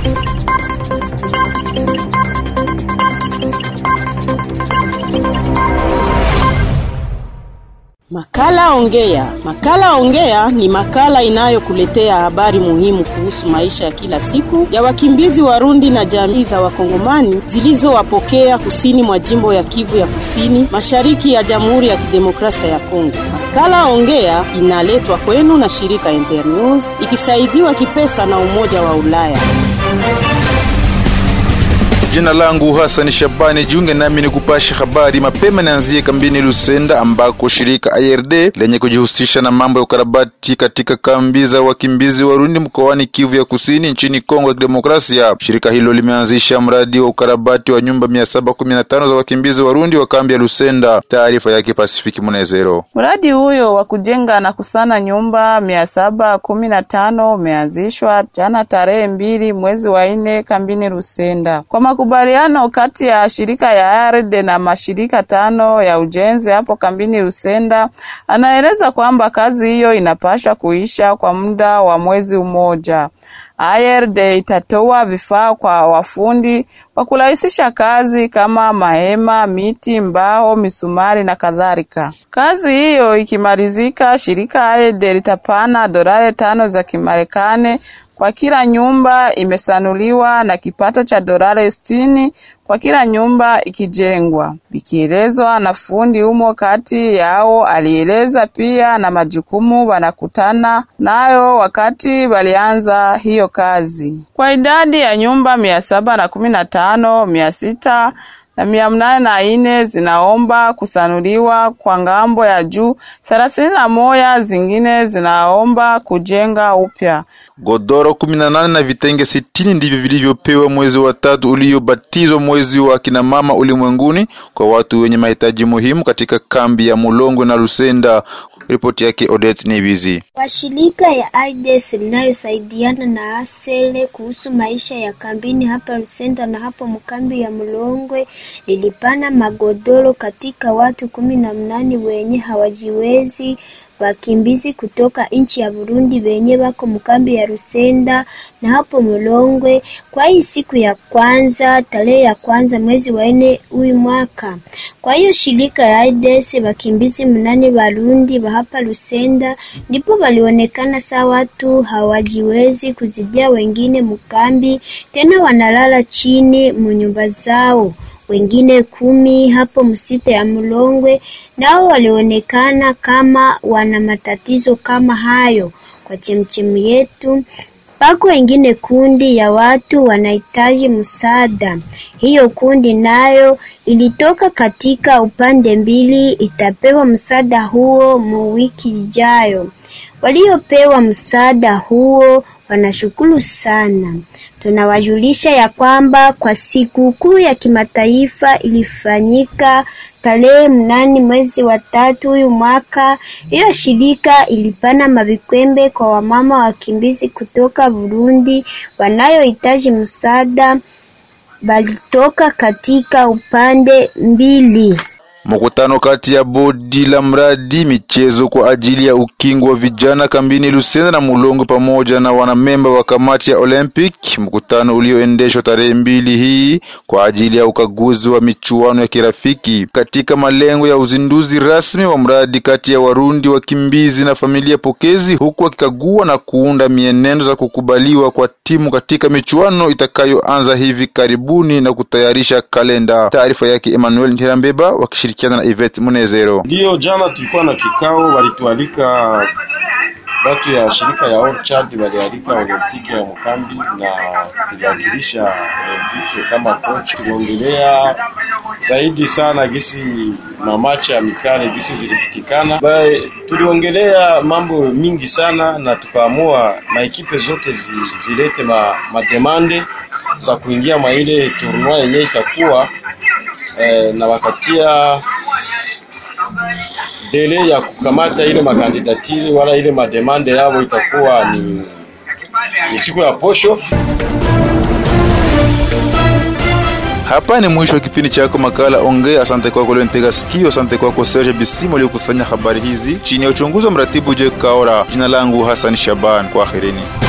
Makala Ongea. Makala Ongea ni makala inayokuletea habari muhimu kuhusu maisha ya kila siku ya wakimbizi Warundi na jamii za Wakongomani zilizowapokea kusini mwa jimbo ya Kivu ya Kusini, mashariki ya Jamhuri ya Kidemokrasia ya Kongo. Makala Ongea inaletwa kwenu na shirika Internews ikisaidiwa kipesa na Umoja wa Ulaya. Jina langu Hassan Shabani, jiunge nami ni kupasha habari mapema. Nianzie kambini Lusenda ambako shirika IRD lenye kujihusisha na mambo ya ukarabati katika kambi za wakimbizi Warundi mkoani Kivu ya Kusini nchini Kongo ya Kidemokrasia. Shirika hilo limeanzisha mradi wa ukarabati wa nyumba mia saba kumi na tano za wakimbizi Warundi wa kambi ya Lusenda. Taarifa yake Pasifiki Munezero. Mradi huyo wa kujenga na kusana nyumba mia saba kumi na tano umeanzishwa jana tarehe mbili mwezi wa nne kambini Lusenda kwa makubaliano kati ya shirika ya ARD na mashirika tano ya ujenzi hapo kambini Lusenda. Anaeleza kwamba kazi hiyo inapaswa kuisha kwa muda wa mwezi mmoja. ARD itatoa vifaa kwa wafundi kwa kurahisisha kazi kama mahema, miti, mbao, misumari na kadhalika. Kazi hiyo ikimalizika, shirika ARD litapana dolari tano za Kimarekani kwa kila nyumba imesanuliwa na kipato cha dolari sitini kwa kila nyumba ikijengwa, vikielezwa na fundi humo. Kati yao alieleza pia na majukumu wanakutana nayo wakati walianza hiyo kazi. Kwa idadi ya nyumba mia saba na kumi na tano mia sita na mia mnane na ine zinaomba kusanuliwa kwa ngambo ya juu, thelathini na moja zingine zinaomba kujenga upya. Godoro kumi na nane na vitenge sitini ndivyo vilivyopewa mwezi wa tatu uliobatizwa mwezi wa kina mama ulimwenguni kwa watu wenye mahitaji muhimu katika kambi ya Mulongwe na Lusenda. Ripoti yake Odette Nibizi. Washirika ya AIDS linayosaidiana na Asele kuhusu maisha ya kambini hapa Lusenda na hapo mkambi ya Mulongwe lilipana magodoro katika watu kumi na mnane wenye hawajiwezi wakimbizi kutoka nchi ya Burundi wenye wako mkambi ya Rusenda na hapo Mulongwe kwa hii siku ya kwanza tarehe ya kwanza mwezi wa nne huyu mwaka. Kwa hiyo shirika ya AIDS wakimbizi mnane Warundi wa hapa Rusenda ndipo walionekana saa watu hawajiwezi kuzidia wengine mkambi, tena wanalala chini munyumba zao wengine kumi hapo msita ya Mulongwe nao walionekana kama wana matatizo kama hayo. Kwa chemchemu yetu pako wengine kundi ya watu wanahitaji msaada. Hiyo kundi nayo ilitoka katika upande mbili, itapewa msaada huo mu wiki ijayo. Waliopewa msaada huo wanashukuru sana. Tunawajulisha ya kwamba kwa siku kuu ya kimataifa ilifanyika tarehe mnane mwezi wa tatu huyu mwaka. Hiyo shirika ilipana mavikwembe kwa wamama wakimbizi kutoka Burundi wanayohitaji msaada, balitoka katika upande mbili. Mkutano kati ya bodi la mradi michezo kwa ajili ya ukingo wa vijana kambini Lusenda na Mulongo pamoja na wanamemba wa kamati ya Olympic, mkutano ulioendeshwa tarehe mbili hii kwa ajili ya ukaguzi wa michuano ya kirafiki katika malengo ya uzinduzi rasmi wa mradi kati ya Warundi wakimbizi na familia pokezi, huku akikagua na kuunda mienendo za kukubaliwa kwa timu katika michuano itakayoanza hivi karibuni na kutayarisha kalenda. Taarifa yake Emmanuel Ntirambeba wakishirikiana na Yvette Munezero. Ndiyo, jana tulikuwa na kikao, walitualika watu ya shirika ya Orchard, walialika Olimpiki ya Mkambi na kuwakilisha Olimpiki kama coach. Tuliongelea zaidi sana gisi mamacha ya mikale gisi zilipitikana, tuliongelea mambo mingi sana na tukaamua maekipe zote zi, zilete ma, mademande za kuingia mwa ile tournoi yenyewe itakuwa eh, na wakatia dele ya kukamata ile makandidatiri wala ile mademande yao itakuwa ni, ni siku ya posho. Hapa ni mwisho wa kipindi chako makala Ongea. Asante kwako Lentega Sikio, asante kwako Serge Bisimo aliyokusanya habari hizi chini ya uchunguzi wa mratibu Je Kaora. Jina langu Hassan Shaban, kwaherini.